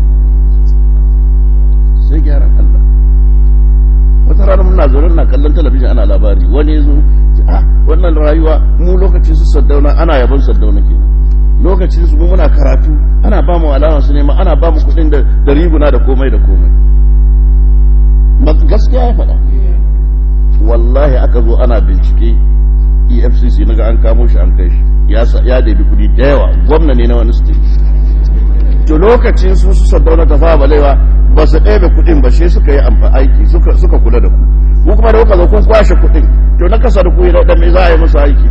sai gyaran Allah wata rana muna zaune na kallon talabijin ana labari wani ya zo ah wannan rayuwa mu lokacin su saddauna ana yabon saddauna kenan lokacin su muna karatu ana ba mu alama su nema ana ba mu kuɗin da da riguna da komai da komai gaskiya ya faɗa wallahi aka zo ana bincike efcc na ga an kamo shi an kai shi ya dabi kuɗi da yawa gwamna ne na wani state to lokacin su su saddauna ta fara balewa ba su ɗebe kuɗin ba shi suka yi amfa aiki suka kula da ku ku kuma da kuka zo kun kwashe kuɗin to na kasa da ku yi da me za a yi musu aiki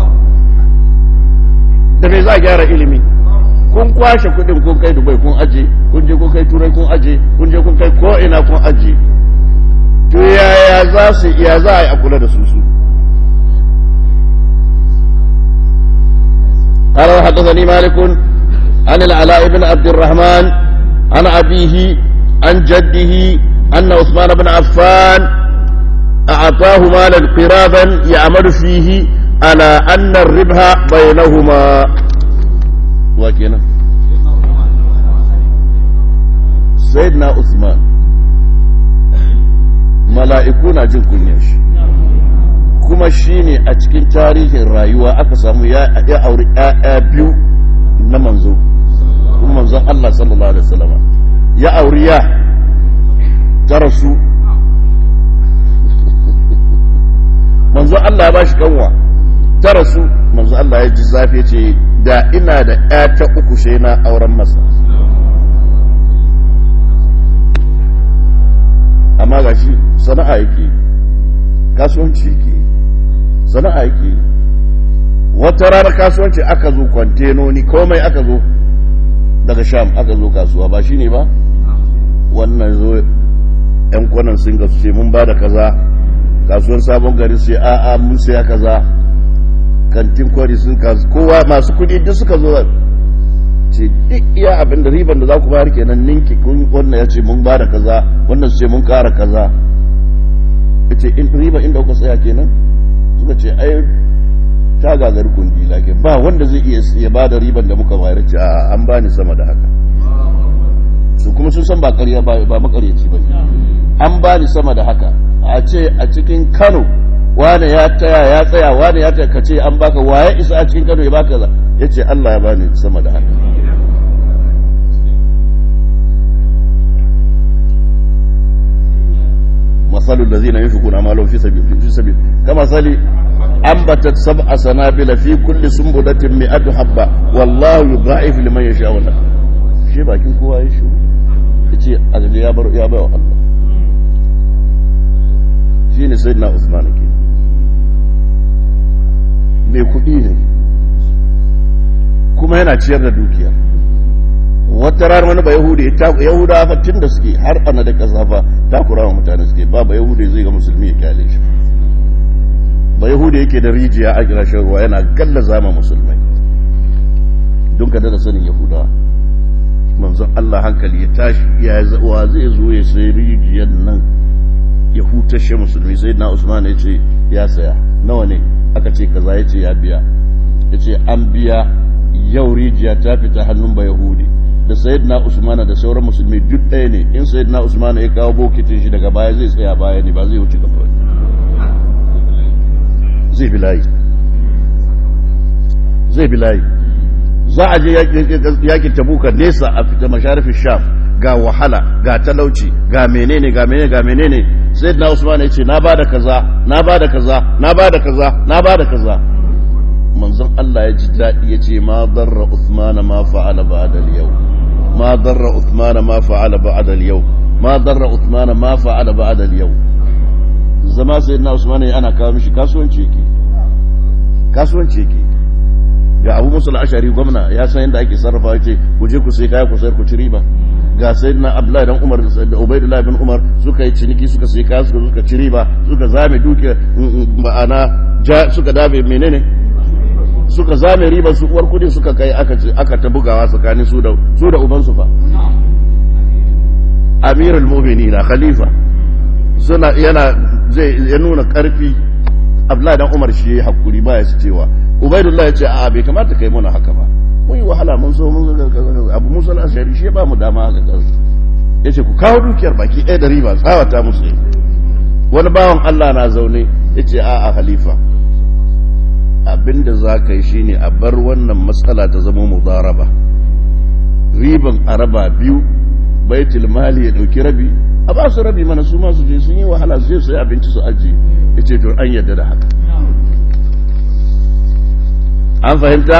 da me za a gyara ilimi kun kwashe kuɗin kun kai dubai kun aje kun je kun kai turai kun aje kun je kun kai ko ina kun aje to yaya za su ya za a yi a kula da su su قال حدثني مالك عن العلاء بن عبد الرحمن عن أبيه عن جده أن عثمان بن عفان أعطاه مالا قرابا يعمل فيه على أن الربح بينهما وكنا سيدنا عثمان ملائكونا جن كنيش kuma shi ne a cikin tarihin rayuwa aka samu ya auri ‘ya'ya biyu na manzo kuma manzon Allah sallallahu Alaihi wasallam ya auri ya ta rasu manzon Allah ya ba shi kanwa ta rasu manzon Allah ya ji zafi ce da ina da ‘ya ta uku sai na auren masa amma ga shi sana'a yake kasuwanci yake sana'a yake wata rana kasuwanci aka zo kwantenoni komai aka zo daga sham aka zo kasuwa ba shine ba wannan zo yan kwanan sun gasu ce mun ba da kaza kasuwan sabon gari sai a'a mun saya kaza kantin kwari sun kasu kowa masu kudi duk suka zo ce duk iya abin da riban da za ku bayar kenan ninki wannan ya ce mun ba da kaza wannan su ce mun kara kaza ya ce riba inda kuka tsaya kenan suka ce ai ta gagar kundila ke ba wanda zai iya ya ba da riban da muka bayar ce a an bani sama da haka su kuma sun san ba ƙarya ba makaryaci ba an bani sama da haka a ce a cikin kano wane ya taya ya tsaya wane ya taya ka ce an baka waye isa a cikin kano ya baka za ya ce allah ya bani sama da haka مثل الذين ينفقون أموالهم في سبيل في سبيل كمثل أنبتت سبع سنابل في كل سنبلة مئة حبة والله يضاعف لمن يشاء ولا شيء باكين كوا يشو yace azabi ya bar ya bawa Allah shine sayyidina Usman ke mai kudi ne kuma yana ciyar da dukiya wata rana wani ba yahudi yahuda fa tun da suke har ana da kasa fa takura wa mutane suke ba ba yahudi zai ga musulmi ya kyale shi ba yahudi yake da rijiya a kirashin ruwa yana galla zama musulmai don ka da sanin yahuda manzon Allah hankali ya tashi ya wa zai zo ya sai rijiyar nan ya hutashe musulmi sai na usman ya ce ya saya nawa ne aka ce kaza ya ce ya biya ya ce an biya yau rijiya ta fita hannun ba yahudi da sayyidina usmana da sauran musulmi duk ɗaya ne in sayyidina usmana ya kawo bokitin shi daga baya zai tsaya baya ne ba zai wuce gaba zai bi layi zai bi layi za a je yakin tabuka nesa a fita masharifin sham ga wahala ga talauci ga menene ga menene ga menene sayyidina usmana ya ce na bada kaza na bada kaza na bada kaza na bada kaza manzon Allah ya ji daɗi ya ce ma darra Uthmana ma fa'ala ba'da al-yau ma darra Uthmana ma fa'ala ba'da al-yau ma darra Uthmana ma fa'ala ba'da al-yau zama sai na Usman ana kawo mishi kasuwanci yake kasuwanci yake ga Abu Musa al-Ashari gwamna ya san yadda ake sarrafa yace ku je ku sai kaya ku sayar ku ci riba ga sayyidina Abdullahi dan Umar da Ubaydullah bin Umar suka yi ciniki suka sai kaya suka suka ci riba suka zame duke ma'ana suka dabe menene suka zame riba su uwar kudi suka kai aka ta bugawa tsakanin su da su da ubansu fa amirul mu'minin khalifa suna yana zai ya nuna karfi abdullahi dan umar shi hakuri ba ya su cewa ubaidullah ya ce a bai kamata kai mana haka ba mun yi wahala mun so mun abu musa al-ashari shi ba mu dama haka kansu yace ku kawo dukiyar baki ɗaya da riba tsawata musu wani bawan Allah na zaune yace a a khalifa abinda za ka yi shine a bar wannan matsala ta zama mudaraba riban araba biyu baitul mali ya dauki rabi a ba su rabi mana su masu je sun yi wahala su je su yi abinci su aji ya ce to an yadda da haka an fahimta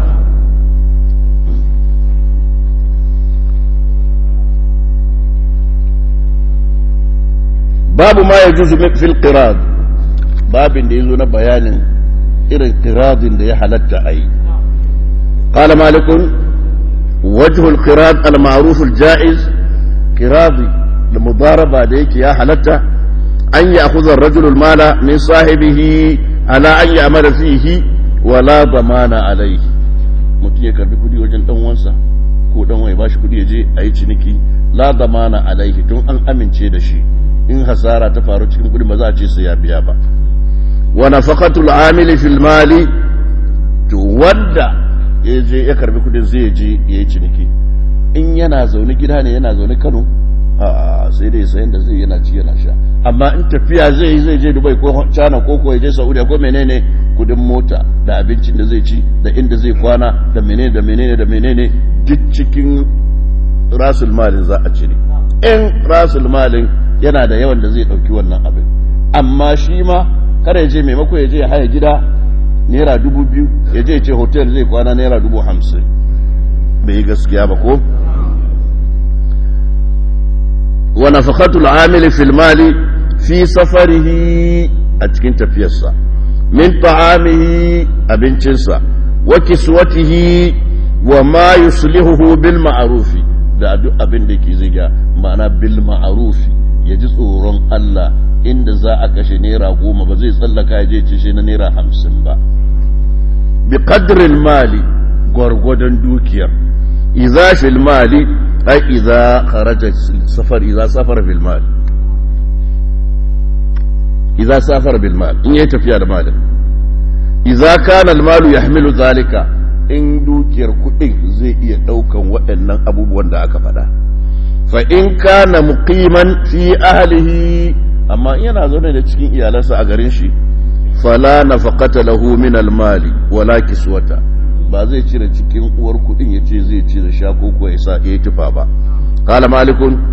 babu ma ya juzu fil qirad babin da yazo na bayanin irin qiradin da ya halatta a yi قال مالك وجه القراد المعروف الجائز قراضي المضاربة ديك يا حلتا أن يأخذ الرجل المال من صاحبه على أن يعمل فيه ولا ضمان عليه mutum ya karbi kudi wajen dan wansa ko dan wai bashi kudi ya je a yi ciniki la damana alaihi tun an amince da shi in hasara ta faru cikin kudi ba za a ce sai ya biya ba wa nafaqatul amili fil mali to wanda ya je ya karbi kudin zai je ya yi ciniki in yana zaune gida ne yana zaune kano a sai dai sayan da zai yana ci yana sha amma in tafiya zai yi zai je dubai ko china ko ko ya je saudiya ko menene kudin mota da abincin da zai ci da inda zai kwana da menene da menene da menene duk cikin rasul malin za a cire in rasul malin yana da yawan da zai dauki wannan abin amma shi ma kada ya je maimako ya je ya haya gida naira dubu biyu ya je ce hotel zai kwana naira dubu hamsin bai yi gaskiya ba ko wa nafaqatul amili fil mali fi safarihi a cikin tafiyarsa min ta'amihi abincinsa wa kiswatihi wa ma yuslihuhu bil ma'rufi da duk abin da yake ziga ma'ana bil ma'rufi ya ji tsoron Allah inda za a kashe naira goma ba zai tsallaka ya je ci shi na naira hamsin ba bi qadril mali gwargwadon dukiyar idza fil mali ai idza kharaja safar idza safara bil mali idza safara bil mali in yayi tafiya da malin idza kana al malu yahmilu zalika in dukiyar kudin zai iya daukan waɗannan abubuwan da aka faɗa fa in kana muqiman fi ahlihi amma yana zaune da cikin iyalansa a garin shi fala nafaqata lahu min almali wala kiswata ba zai cire cikin uwar kudin yace zai cire sha ko ko yasa yayi tufa ba qala malikun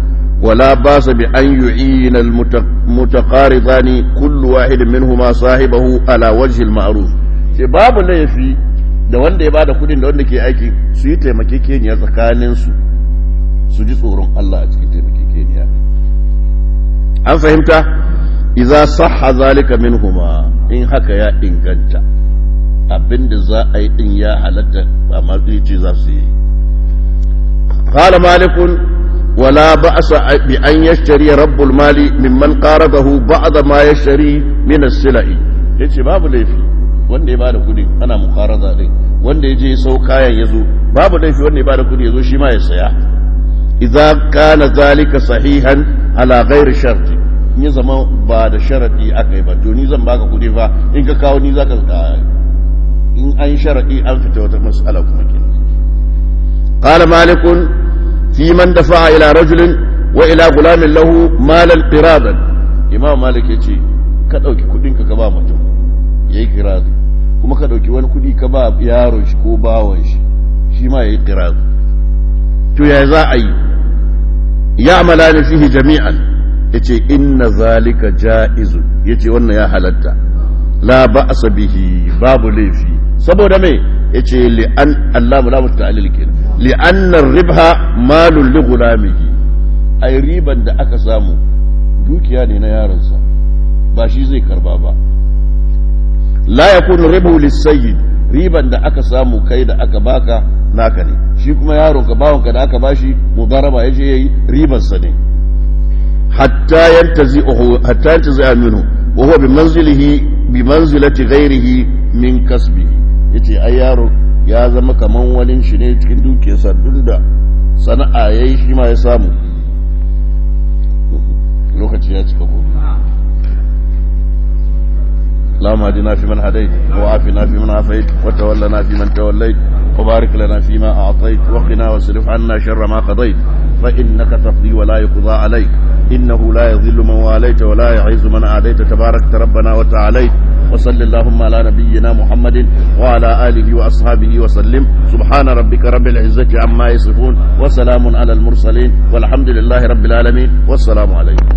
ولا باس بأن يعين المتقارضان كل واحد منهما صاحبه على وجه المعروف ce babu laifi da wanda ya bada kudin da wanda ke aiki su yi taimakekeniya tsakaninsu su ji tsoron Allah a cikin taimakekeniya an fahimta iza sahha zalika minhuma in haka ya inganta abinda za a yi din ya halatta ba ma ce za su yi qala malikun wala ba'sa bi an yashtari rabbul mali mimman qaradahu ba'da ma yashtari min as-sila'i yace babu laifi wanda ya bada kudi ana muqarada din wanda ya je sau kayan yazo babu laifi wanda ya bada kudi yazo shi ma ya saya idza kana zalika sahihan ala ghairi sharti ni zama ba da sharadi aka yi ba to ni zan baka kudi fa in ka kawo ni zaka in an sharadi an fita wata mas'ala kuma ke qala malikun fi man dafa'a ila rajulin wa ila gulamin lahu malal qiradan imam malik yace ka dauki kudin ka ka ba mutum yayi qirad kuma ka dauki wani kudi ka ba yaron shi ko bawon shi shi ma yayi qirad to ya za a yi ya'malani fihi jami'an yace inna zalika ja'izu yace wannan ya halatta la ba'sa bihi babu laifi saboda me yace li an Allah la muta'allil kenan li anna ribha malun li gulamihi ai riban da aka samu dukiya ne na yaronsa ba shi zai karba ba la yakunu ribu lisayyid riban da aka samu kai da aka baka naka ne shi kuma yaron ka bawon ka da aka bashi mudaraba yaje yayi riban sa ne hatta yantazi hatta yantazi minhu wa huwa bi manzilihi bi manzilati ghairihi min kasbihi yace ai yaro ya zama kaman wani shi ne cikin dukiyarsa duk da sana'a yayi shi ma ya samu lokaci ya cika ko اللهم اهدنا فيمن هديت وعافنا فيمن عافيت وتولنا فيمن توليت وبارك لنا فيما أعطيت وقنا واصرف عنا شر ما قضيت فإنك تقضي ولا يقضى عليك إنه لا يذل من واليت ولا يعز من عاديت تبارك ربنا وتعاليت وصل اللهم على نبينا محمد وعلى آله وأصحابه وسلم سبحان ربك رب العزة عما يصفون وسلام على المرسلين والحمد لله رب العالمين والسلام عليكم